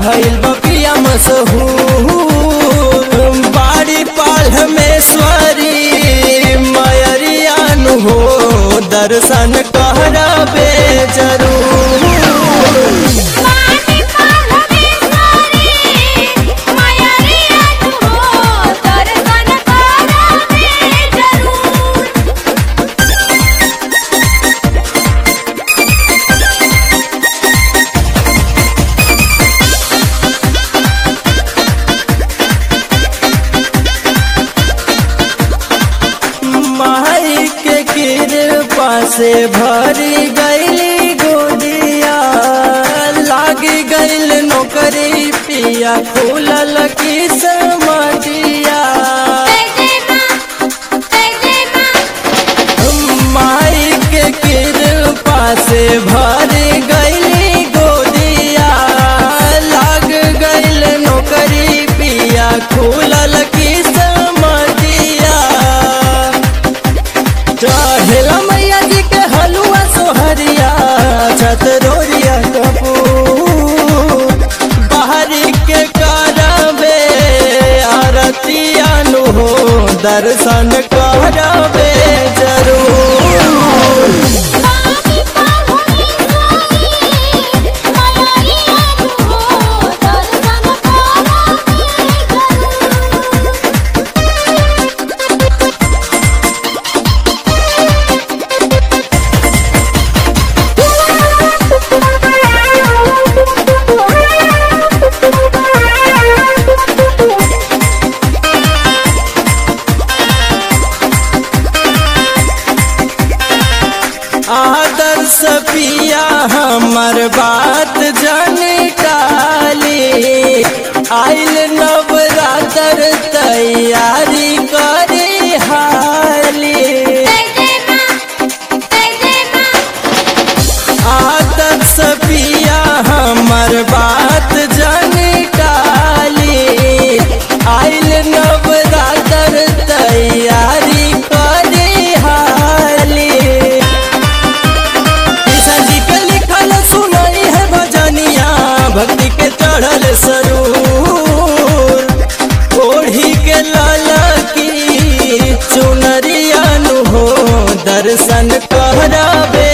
भइल बपिया मशहूर बाड़ी पालमेश्वरी मयरियान हो दर्शन कहरबे जरूर माटी पालमेश्वरी मायरिया तू हो दर्शन करबे जरूर माई के कृपा से भरी गईली गोदिया लागी गईल नौकरी पिया खुलल की समटिया जय जय मां जय जय मां माई के कृपा से भरी गईली गोदिया लाग गईल नौकरी पिया खुलल की समटिया चढ़ेला मैया जी के हलुआ सोहरिया छतरोरिया कपूर बाहरी के करबे आरतिया नु हो दर्शन करबे जरूर माटी पालमेश्वरी मायरिया तू हो दर्शन करबे जरूर आदर्श पिया हमर बात जाने काली आइल नवरात्र तैयारी करे हाली जय जय मां जय जय मां आदर्श पिया हमर बात जाने काली आइल नवरात्र तैयारी करे हाली कृष्ण जी के लिखल सुनई है भजनिया भक्ति के चढ़ल सरूर ओढ़ी के लाल की चुनरिया नु हो दर्शन कहराबे